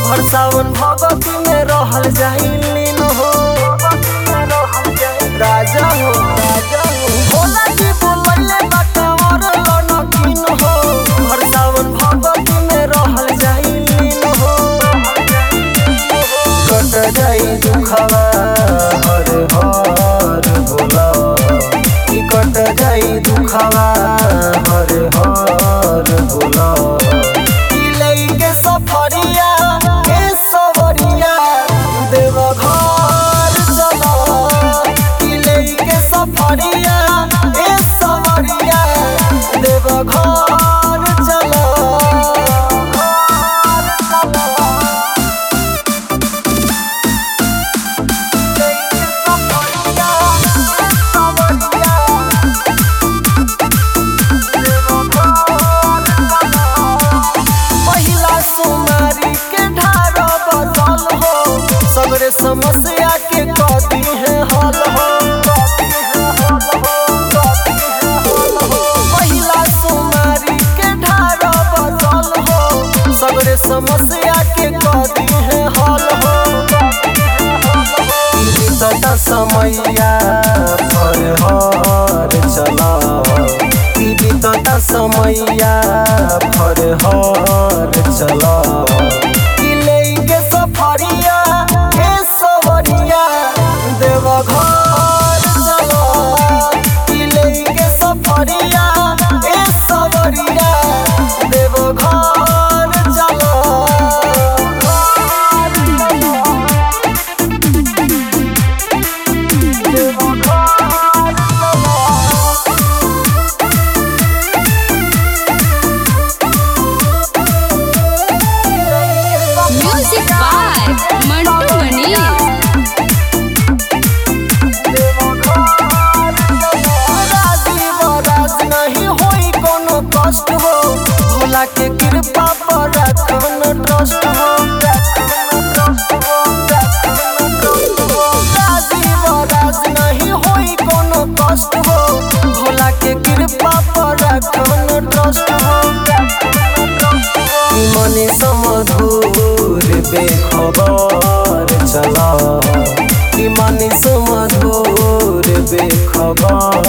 हर सावन भगती में रहल जाई लीन हो राजा हो राजा हो भोला जी बोलैले बा कंवर लनकीन हो हर सावन भगती में रहल जाई लीन हो कट जाई दुखवा हर हर भोला ई कट जाई दुखवा हर हर भोला ई लइके सफरिया ए सवरिया देव घर चला ई लइके सफरिया ए सवरिया देव घर चला पहिला सोनारी के ढार बदल हो सगरे समस्या के कदी है हल हो पहिला सोनारी के ढार बदल हो सगरे समस्या के कदी है हल हो बीतता समैया पर हर चला ई बीतता समैया पर हर चला ई लइके सफरिया ए सवरिया देव घर चला ई लइके सफरिया ए सवरिया देव घर चला Music by Mantu Mani. Rajiv राज नहीं होई कोनो कष्ट हो भोला के कृपा पर रखन ट्रस्ट हो राजीव राज नहीं होई कोनो कष्ट हो भोला के कृपा पर रखन ट्रस्ट हो मनी समधुर बेखबर चला कि मनी समधुर बेखबर